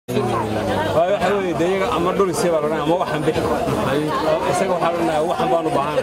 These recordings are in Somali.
waxa weeye de iyaga ama dhulisay baa lodhanaya ama waxan bixi isaga waxaa lodhanaya waxan baan u baahan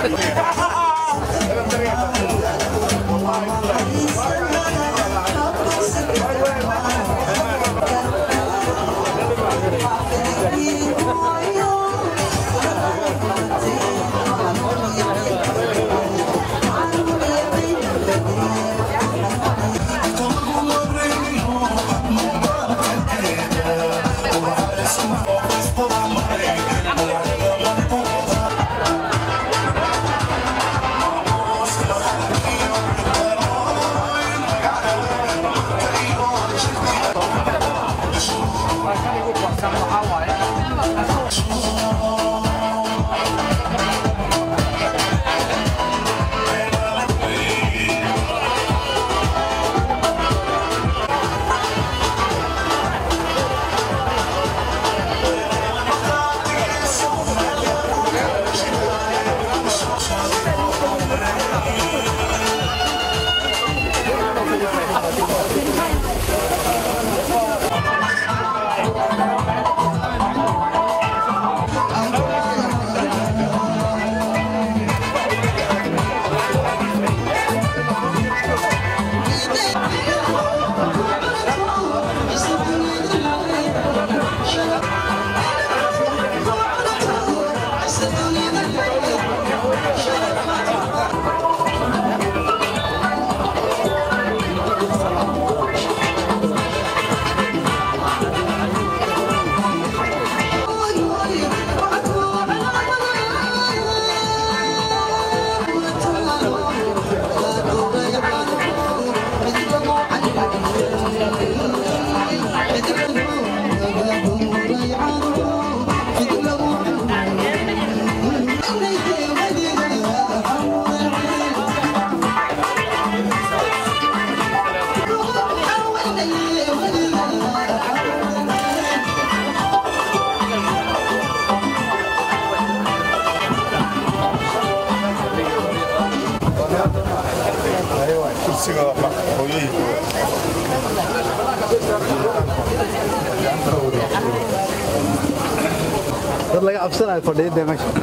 dad laga cabsanayo fadhiyada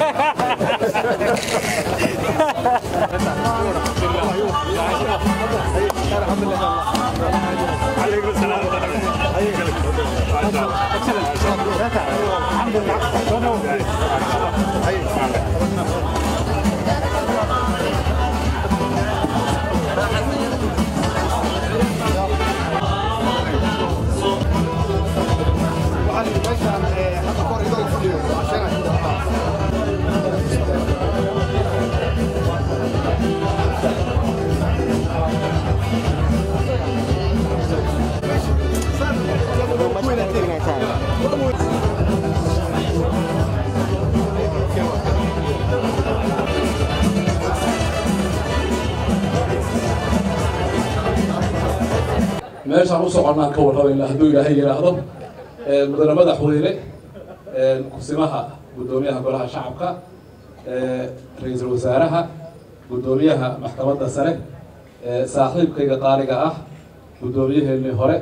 meesha meeshaan u soconnaan ka warrabayna hadduu ilaahay yidhaahdo mudane madaxweyne kusimaha guddoomiyaha golaha shacabka ra-iisul wasaaraha guddoomiyaha maxkamadda sare saaxiibkayga qaaliga ah guddoomiyaheenii hore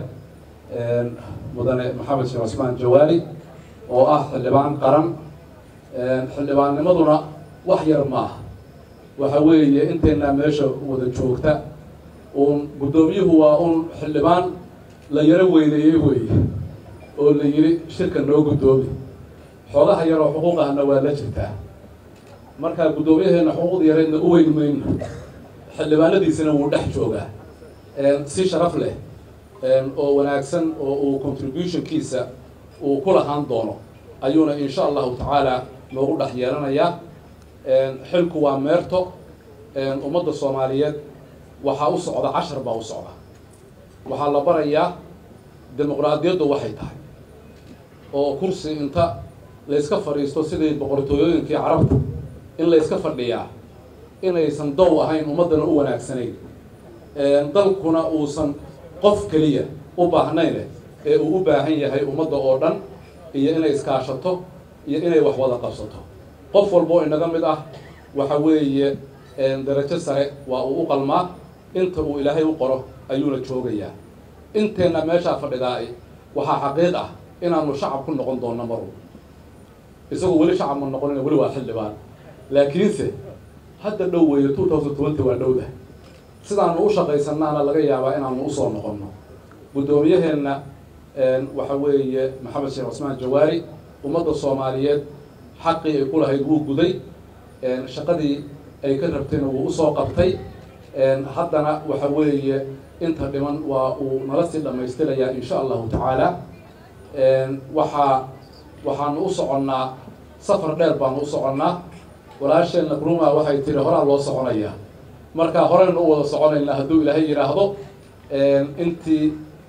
mudane maxamed sheekh cusmaan jawaari oo ah xildhibaan qaran xildhibaannimaduna wax yar ma ah waxa weeye inteennaa meesha wada joogta uun guddoomiyuhu waa uun xildhibaan la yaro weyneeyey weeye oo la yidhi shirka noo guddoomi xoogaha yaroo xuquuqahna waa la jirtaa marka guddoomiyaheena xuquuqda yareedna u weyn mayno xildhibaanadiisina wuu dhex joogaa si sharaf leh oo wanaagsan oo uu contributionkiisa uu ku lahaan doono ayuuna insha allahu tacaala noogu dhex yeelanayaa xilku waa meerto ummadda soomaaliyeed waxaa u socda cashar baa u socda waxaa la barayaa dimuqraadiyaddu waxay tahay oo kursi inta layska fadhiisto sidii boqortooyooyinkii carabta in layska fadhiyaa inaysan dow ahayn ummaddana u wanaagsanayn dalkuna uusan qof keliya u baahnayne ee uu u baahan yahay ummadda oo dhan iyo inay iskaashato iyo inay wax wada qabsato qof walboo inaga mid ah waxa weeye darajo sare waa uu u qalmaa inta uu ilaahay u qoro ayuuna joogayaa inteenna meeshaa fadhidaa waxaa xaqiiq ah inaanu shacab ku noqon doonno mar walba isagoo weli shacab ma noqonina weli waa xildhibaan laakiinse hadda dhow weeye two thousand twenty waa dhowda sidaanu u shaqaysanaana laga yaabaa inaanu usoo noqonno guddoomiyaheenna waxa weeye maxamed sheekh cusmaan jawaari ummadda soomaaliyeed xaqii ay ku lahayd wuu guday shaqadii ay ka rabtayna wuu usoo qabtay haddana waxa weeye inta dhiman waa uu nala sii dhammaystirayaa insha allahu tacaala waxaa waxaanu u soconnaa safar dheer baanu u soconnaa walaasheenna gruma waxay tiri horaa loo soconayaa marka horeynu u wada soconaynaa hadduu ilaahay yidhaahdo intii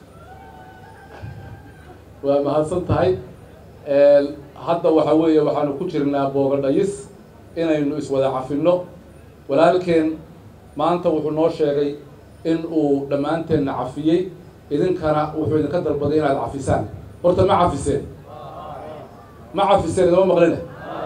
waa mahadsan tahay hadda waxa weeye waxaanu ku jirnaa boogadhayis inaynu iswada cafinno walaalkeen maanta wuxuu noo sheegay in uu dhammaanteenna cafiyey idinkana wuxuu idinka dalbaday inaad cafisaan horta ma cafiseen ma cafiseen idama maqline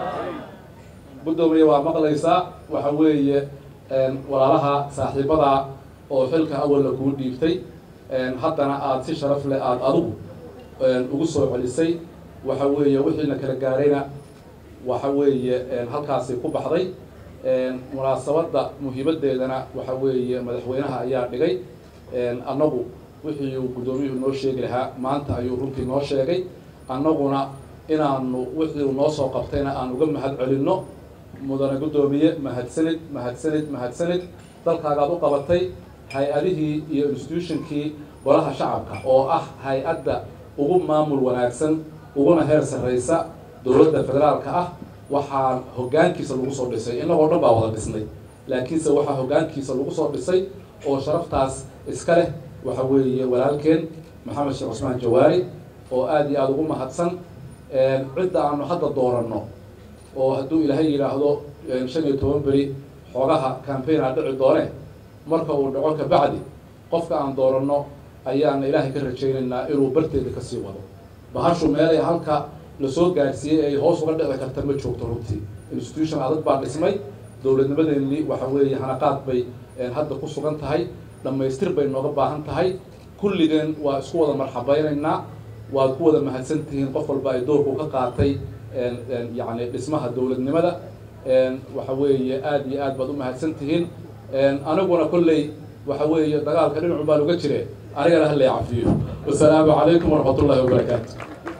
guddoomiye waa maqlaysaa waxa weeye walaalaha saaxiibadaa oo xilka awalna kuu dhiibtay haddana aada si sharaf leh aada adigu ugu soo celisay waxa weeye wixiina kala gaarayna waxa weeye halkaasi ku baxday munaasabadda muhiimaddeedana waxa weeye madaxweynaha ayaa dhigay annagu wixii uu guddoomiyuhu noo sheegi lahaa maanta ayuu runtii noo sheegay annaguna inaanu wixii uu noo soo qabtayna aan uga mahad celinno mudane guddoomiye mahadsanid mahadsanid mahadsanid dalkaagaad u qabatay hay-adihii iyo institutionkii golaha shacabka oo ah hay-adda ugu maamul wanaagsan uguna heer sarraysa dowladda federaalka ah waxaa hoggaankiisa lagu soo dhisay innagoo dhan baa wada dhisnay laakiinse waxaa hoggaankiisa lagu soo dhisay oo sharaftaas iska leh waxa weeye walaalkeen maxamed sheekh cusmaan jawaari oo aada iyo aada ugu mahadsan cidda aanu hadda dooranno oo hadduu ilaahay yidhaahdo shan iyo toban beri xoogaha cambaigna dhici doone marka uu dhaco kabacdi qofka aan dooranno ayaana ilaahay ka rajaynaynaa inuu barteeda kasii wado bahashu meelay halka lasoo gaadhsiiyey ay hoos uga dhici karta ma joogto runtii institution adag baa dhismay dowladnimadeennii waxa weeye hanaqaad bay hadda ku sugan tahay dhammaystir bay nooga baahan tahay kulligeen waa isku wada marxabaynaynaa waad ku wada mahadsan tihiin qof walba ay doorku ka qaatay yacni dhismaha dowladnimada waxa weeye aada iyo aad baad u mahadsan tihiin aniguna kolley waxa weeye dagaalka dhinacu baan uga jire anigana hala cafiyo wasalaamu calaykum waraxmat ullahi wabarakaatu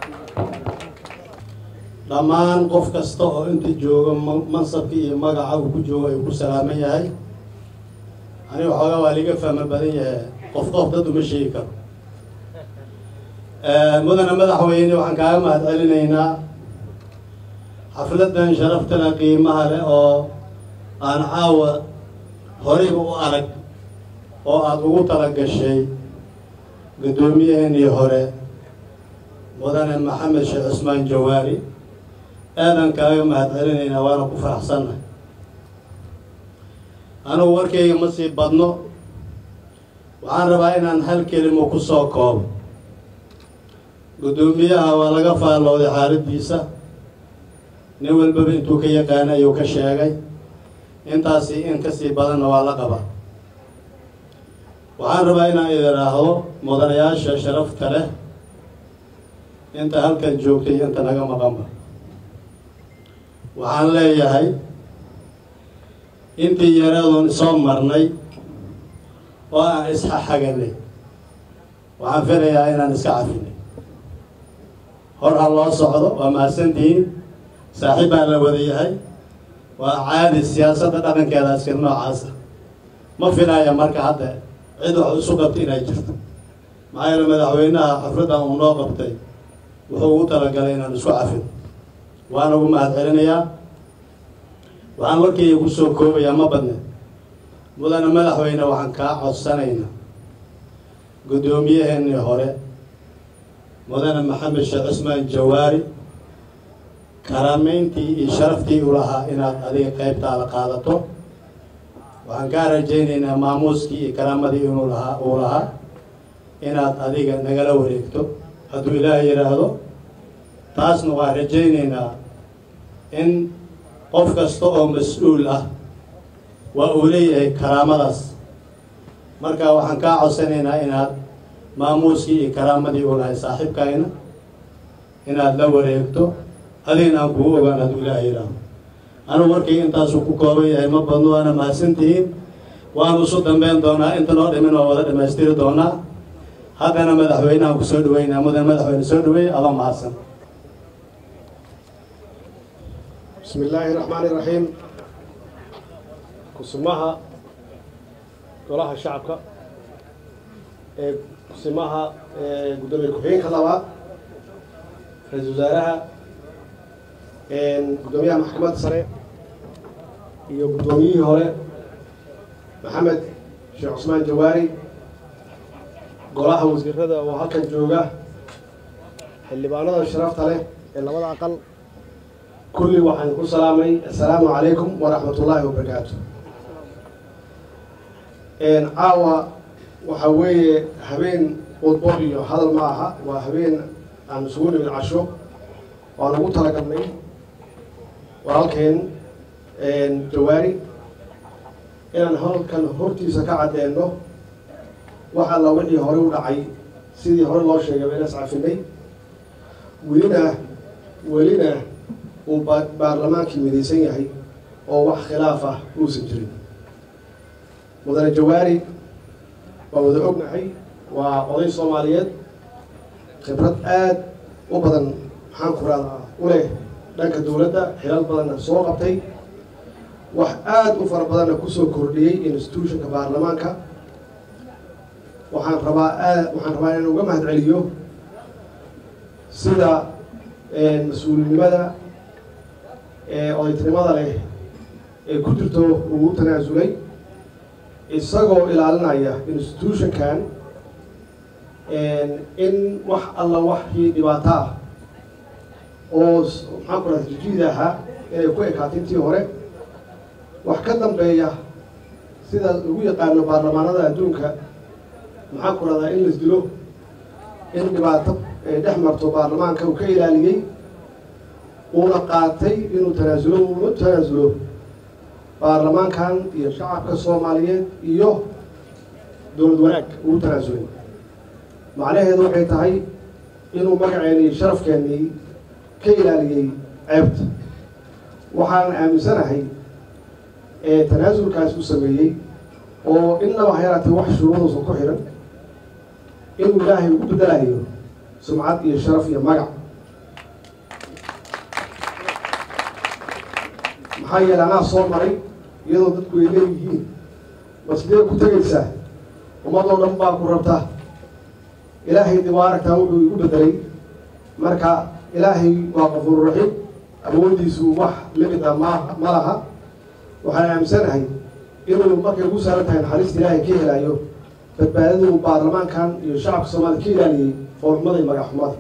dhammaan qof kasta oo inta jooga mansabka iyo magaca uu ku joogo ayuu ku salaaman yahay aniga waxoogaa waa liga fahmo badan yahay qof qof dad uma sheegi karo mudane madaxweyne waxaan kaaga mahad celinaynaa xafladan sharaftana qiimaha leh oo aan caawa horeyba u arag oo aada ugu tala gashay guddoomiyaheennii hore mudane maxamed sheekh cusmaan jawaari aadan kaaga mahad celinaynaa waana ku faraxsannahay anugu warkayga ma sii badno waxaan rabaa inaan hal kelimo ku soo koobo guddoomiyaha waa laga faallooday xaaladdiisa nin walbaba intuu ka yaqaana ayuu ka sheegay intaasi in kasii badanna waa la qabaa waxaan rabaa inaan idiraahdo mudanayaasha sharafta leh inta halkan joogtay inta naga maqanba waxaan leeyahay intii yareedoon soo marnay oo aan isxaxaganay waxaan filayaa inaan iska cafinay hor ha loo socdo waa mahadsantihiin saaxiib baa la wada yahay waa caadi siyaasadda dhaqankeeda iska noocaasa ma filaya marka hadda cid wax isu qabta inay jirto maxaa yeele madaxweynaha xafladdan uu noo qabtay wuxuu ugu talagalay inaan isku cafin waan ugu mahad celinayaa waxaan warkayga kusoo koobayaa ma badne mudane madaxweyne waxaan kaa codsanaynaa guddoomiyaheennii hore mudane maxamed sheekh cusmaan jawaari karaameyntii iyo sharaftii u lahaa inaad adiga qaybtaada qaadato waxaan kaa rajaynaynaa maamuuskii iyo karaamadii inuu lahaa uu lahaa inaad adiga nagala wareegto hadduu ilaahay yidhaahdo taasna waan rajaynaynaa in qof kasta oo mas-uul ah waa uu leeyahay karaamadaas marka waxaan kaa codsanaynaa inaad maamuuskii iyo karaamadii u lahay saaxiibkayna inaad la wareegto adigna aan kugu ogaan hadduu ilaaha yidhaaho anugu warkii intaasuu ku kooban yahay ma badno waana mahadsantihiin waanu isu dambeyn doonaa inta noo dhimin oo wada dhammaystiri doonaa haddana madaxweynahan ku soo dhaweynaa mudan madaxweyne soo dhaweey adoo mahadsan بسم الله الرحمن الرحيم كسمها golaha shacabka ee kusimaha gudoomiye ku-xigeenka labaad ra-iisul wasaaraha gudoomiyaha maxkamadda sare iyo guddoomiyihii hore maxamed sheekh cusmaan jawaari golaha wasiirada oo halkan jooga xildhibaanada sharafta leh ee labada aqal kulli waxaan ku salaamay assalaamu calaykum waraxmat ullaahi wabarakaatu caawa waxaa weeye habeen udbo iyo hadal ma aha waa habeen aan isugu nimid casho waan ugu talagalnay walaalkeen jawaari inaan halkan hortiisa ka caddeeno wax alla wixii hore u dhacay sidii hore loo sheegay bayna iscafinay welina welina uu ba- baarlamaankii midaysan yahay oo wax khilaaf ah uusan jirin mudane jawaari waa wada ognahay waa oday soomaaliyeed khibrad aad u badan maxaan ku radaa u leh dhanka dowladda xilal badanna soo qabtay wax aad u fara badanna kusoo kordhiyey institutionka baarlamaanka waxaan rabaa aad waxaan rabaa inaan uga mahad celiyo sida mas-uulinimada ee odaytinimada leh ee ku jirto uu tanaasulay isagoo ilaalinaya institutionkan in wax alla waxii dhibaato ah oo maxaan ku raha jijiid ahaa inay ku ekaatay intii hore wax ka dambeeya sida lagu yaqaano baarlamaanada adduunka maxaan ku rahdaa in las dilo in dhibaato ay dhex marto baarlamaanka uu ka ilaaliyey uuna qaatay inuu tanaasulo uuna tanaasulo baarlamaankan iyo shacabka soomaaliyeed iyo dowlad wanaag ugu tanaasulay macnaheedu waxay tahay inuu magaceeni iyo sharafkeennii ka ilaaliyey ceebta waxaan aaminsanahay ee tanaasulkaas u sameeyey oo innaba ha yaraatee wax shuruuduusan ku xidhan inuu ilaahay ugu bedelayo sumcad iyo sharaf iyo magac maxaa yeele anaa soo maray iyadoo dadku ay leeyihiin masdee ku tegaysaa ummadoo dhan baa ku rabta ilaahay dib waa aragtaa wuxuu igu bedelay marka ilaahay waa qafuur raxiim awoodiisu wax limid ah ma ma laha waxaan aaminsanahay inuu markay ugu saaran tahay naxariista ilaahay ka helayo badbaadadu baarlamaankan iyo shacabka soomaalida ka ilaaliyey foolxumada iyo magaxxumada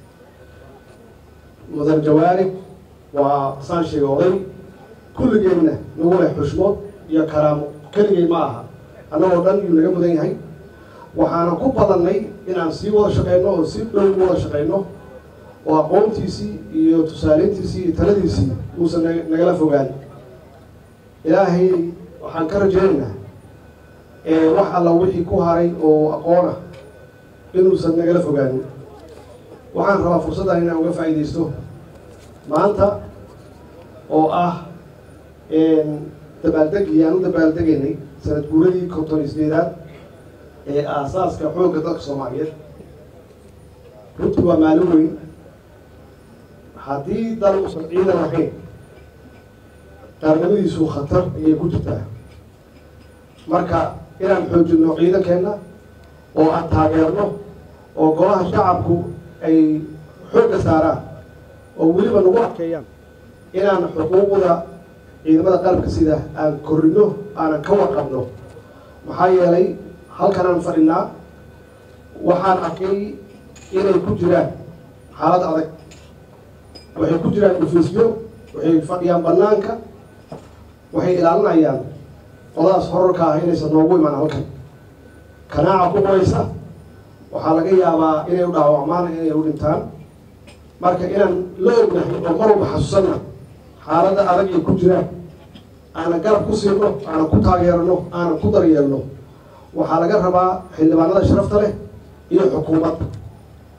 mudan jawaari waa saan sheegay oday kulligeenna nagu leh xushmood iyo karaamo keligay ma aha annagoo dhan yuu naga mudan yahay waxaana ku badannay inaan sii wada shaqeyno oo si dhow u wada shaqeyno oo aqoontiisii iyo tusaaleyntiisii iyo taladiisii uusan na- nagala fogaan ilaahay waxaan ka rajaynaynaa ee wax alla wixii ku haray oo aqoon ah inuusan nagala fogaanin waxaan rabaa fursaddan inaan uga faa'iidaysto maanta oo ah dabaaldegii aan u dabaaldegaynay sanad guuradii konton iyo sideedaad ee aasaaska xoogga dalka soomaaliyeed runtii waa maalin weyn haddii dal uusan ciidan lahayn qaarnimadiisu khatar ayay ku jirtaa marka inaan xoojinno ciidankeenna oo aan taageerno oo golaha shacabku ay xoogga saaraan oo weliba nagu adkeeyaan inaan xuquuqda ciidamada qalabka sida aan korrino aanan ka warqabno maxaa yeelay halkan aan fadhinaa waxaan arkay inay ku jiraan xaalad adag waxay ku jiraan dhufiisyo waxay fadhiyaan bannaanka waxay ilaalinayaan qodadaas horarka ah inaysan noogu imaan halkan kanaaca ku qoraysa waxaa laga yaabaa inay u dhaawacmaan inay u dhintaan marka inaan la ognahay oo mar walba xasuusanna xaaladda adag ay ku jiraan aanan garab ku siino aanan ku taageerno aanan ku daryeelno waxaa laga rabaa xildhibaanada sharafta leh iyo xukuumadda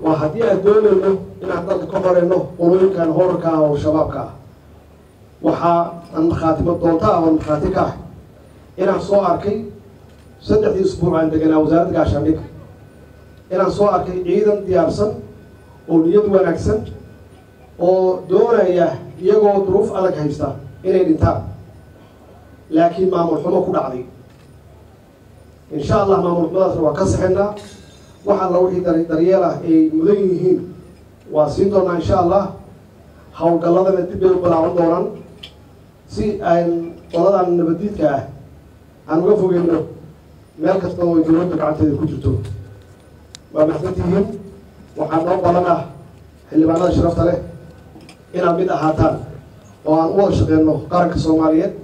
waa haddii aan doonayno inaan dalka ka horeyno qolooyinkan horarka ah oo shabaabka ah waxaa aan markhaatimo doonta ah oo markhaati ka ah inaan soo arkay saddexdii isbuuc aan deganaa wasaaradda gaashaandhigga inaan soo arkay ciidan diyaarsan oo niyad wanaagsan oo doonaya iyagoo duruuf adag haysta inay dhintaan laakiin maamul xumo ku dhacday insha allah maamul xumadaasna waa ka saxaynaa wax alla wixii dar daryeel ah ay mudan yihiin waa siin doonaa insha allah howlgalladana dib bay u balaaban doonaan si aan qoladan nabadiidka ah aan uga fogeyno meel kasta oo ay dowladda gacanteeda ku jirto waa maxsantihiin waxaa noo badan ah xildhibaanada sharafta leh inaad mid ahaataan oo aan u wada shaqeyno qaranka soomaaliyeed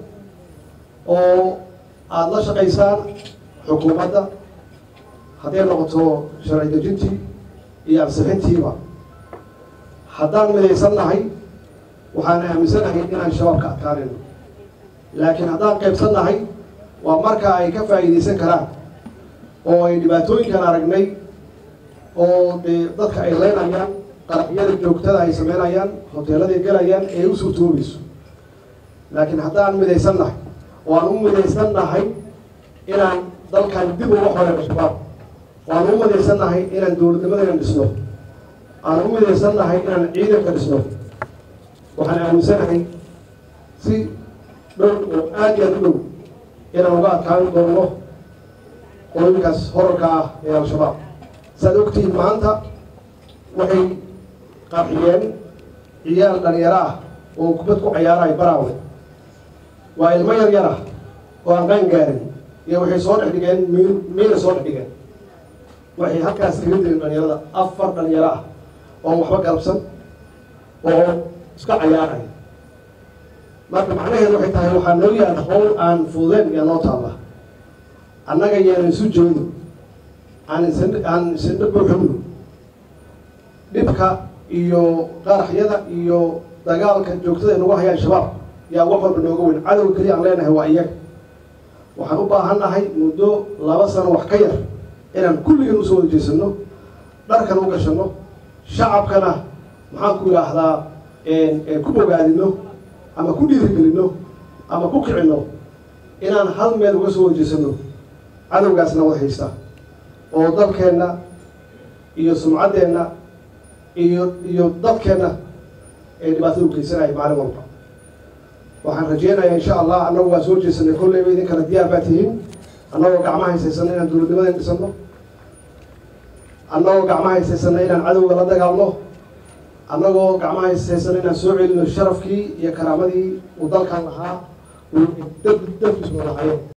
oo aada la shaqaysaan xukuumadda hadday noqoto sharci dejintii iyo ansixintiiba haddaan midaysan nahay waxaan aaminsanahay inaan shabaab ka adkaanayno laakiin haddaan qaybsan nahay waa marka ay ka faa'iidaysan karaan oo ay dhibaatooyinkan aragnay oo dee dadka ay leynayaan qaraxyada joogtada ay sameynayaan hoteeladay gelayaan ee u suurtoobayso laakiin haddaan midaysan nahay oo aan u midaysan nahay inaan dalkan dib uga xoreyno shabaab waan u midaysan nahay inaan dowladnimadayna dhisno aan u midaysan nahay inaan ciidanka dhisno waxaan aaminsanahay si dhow oo aada iyo aada u dhow inaan uga adkaan doono qolooyinkaas horarka ah ee al-shabaab saaad ogtihiin maanta waxay qarxiyeen ciyaal dhalinyaro ah oo kubad ku cayaaraay baraawe waa ilmo yar yar ah oo aan qaan gaarin iyo waxay soo dhex dhigeen miil miila soo dhex dhigeen waxay halkaas kaga dileen dhalinyarada afar dhalinyaro ah oon waxba galabsan oo iska cayaaraya marka macnaheedu waxay tahay waxaa noo yaala howl aan fududeen iyo noo taalla annaga yaanan isu jeedo aan isan aan isindha buuxino dhibka iyo qaraxyada iyo dagaalka joogtada ay nagu hayaan shabaab yaa wax walba nooga weyn cadow keliya aan leenahay waa iyaga waxaan u baahan nahay muddo laba sano wax ka yar inaan kulligan usoo wada jeesano dharkan u gashano shacabkana maxaan ku idhaahdaa ku bogaadino ama ku dhiirigelino ama ku kicino inaan hal meel uga soo wajeesano cadowgaasna wada haysta oo dalkeenna iyo sumcaddeenna iyo iyo dadkeenna ee dhibaatada u geysanaya maalin walba waxaan rajeynayaa insha allah annagu waa soo jeesanay kolleyba idinkana diyaar baa tihiin annagoo gacmaha haysaysana inaan dowladnimadan dhisano annagoo gacmaha haysaysana inaan cadowga la dagaalno annagoo gacmaha haysaysana inaan soo celino sharafkii iyo karaamadii uu dalkan lahaa uu dad dadkiisu lahayo